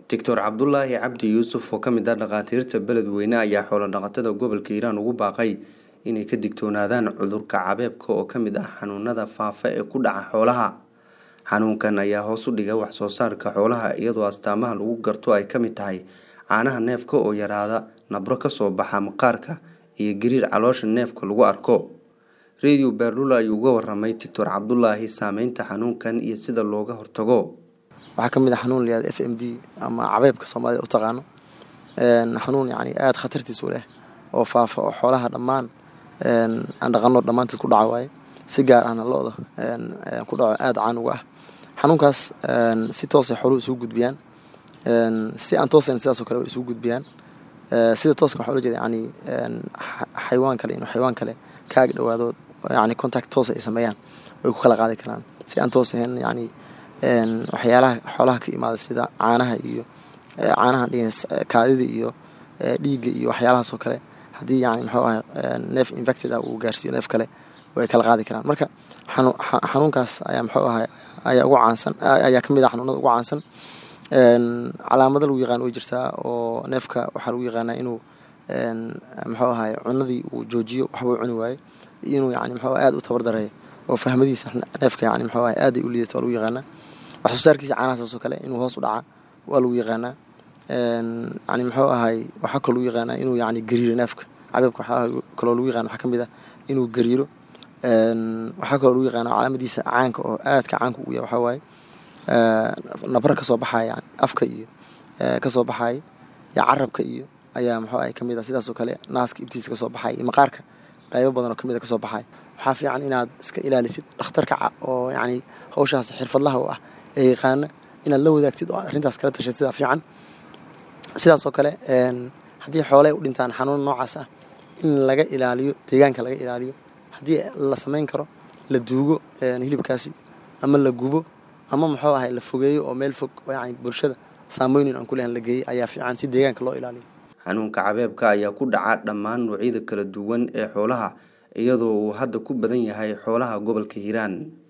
doctor cabdulaahi cabdi yuusuf oo ka mid ah dhakhaatiirta beledweyne ayaa xoolo-dhaqatada gobolka hiiraan ugu baaqay inay ka digtoonaadaan cudurka cabeebka oo ka mid ah xanuunada faafa ee ku dhaca xoolaha xanuunkan ayaa hoos u dhiga wax soo saarka xoolaha iyadoo astaamaha lagu garto ay ka mid tahay caanaha neefka oo yaraada nabro kasoo baxa maqaarka iyo gariir caloosha neefka lagu arko radio beerlula ayuu uga waramay doctor cabdulaahi saameynta xanuunkan iyo sida looga hortago waxaa kamid ah xanuun layihahdo f m d ama cabeebka soomaalida u taqaano xanuun yani aada khatartiisu leh oo faafa oo xoolaha dhammaan aan dhaqano dhammaantood ku dhaca waaye si gaar ahna lo-da ku dhaco aada caan uga ah xanuunkaas si toosay xooluhu isugu gudbiyaan si aan toosayn sidaasoo kale way isugu gudbiyaan sida tooska waxaa ula jeeda yani xayawaan kale inuu xayawaan kale kaaga dhawaado yani contact toosa ay sameeyaan way ku kala qaadi karaan si aan toos ahayn yani waxyaalaha xoolaha ka imaada sida caanaha iyo caanaha kaadida iyo dhiigga iyo waxyaalahaas oo kale haddii yani muxuu ahay neef infected ah uu gaarsiiyo neef kale way kala qaadi karaan marka xanuunkaas ayaa muxuu ahay ayaa ugu caansan ayaa kamid ah xanuunada ugu caansan calaamado lagu yaqaan way jirtaa oo neefka waxaa lagu yaqaanaa inuu muxuu ahay cunadii uu joojiyo waxbuu cuni waaye inuu yani muxuu aada u tabar dareeyo oo fahmadiisa neefka yani muxuu ahay aaday u liidata waa lagu yaqaanaa wax soo saarkiisa caanahaas oo kale inuu hoos u dhaca waa lagu yaqaanaa yani muxuu ahay waxaa kaloo lagu yaqaanaa inuu yani gariiro neefka cabeebka waxyaalaha kaloo lagu yaqaana waxaa kamid ah inuu gariiro waxaa kaloo lagu yaqaana calaamadiisa caanka oo aadka caanka ugu yahay waxaa waaye nabra kasoo baxaya yani afka iyo kasoo baxaya iyo carabka iyo ayaa muxuu ahay kamid ah sidaasoo kale naaska ibtiisa kasoo baxaya iyo maqaarka qaybo badan oo kamid a kasoo baxaya waxaa fiican inaad iska ilaalisid dhakhtarka oo yani hawshaas xirfadlaha u ah ee yaqaana inaad la wadaagtid oo arrintaas kala tashad sidaa fiican sidaasoo kale haddii xooley u dhintaan xanuun noocaas ah in laga ilaaliyo deegaanka laga ilaaliyo haddii la samayn karo la duugo hilibkaasi ama la gubo ama muxuu ahay la fogeeyo oo meel fog yani bulshada saameynin aan kulehan la geeyey ayaa fiican si deegaanka loo ilaaliyo xanuunka cabeebka ayaa ku dhaca dhammaan noocyada kala duwan ee xoolaha iyadoo uu hadda ku badan yahay xoolaha gobolka hiiraan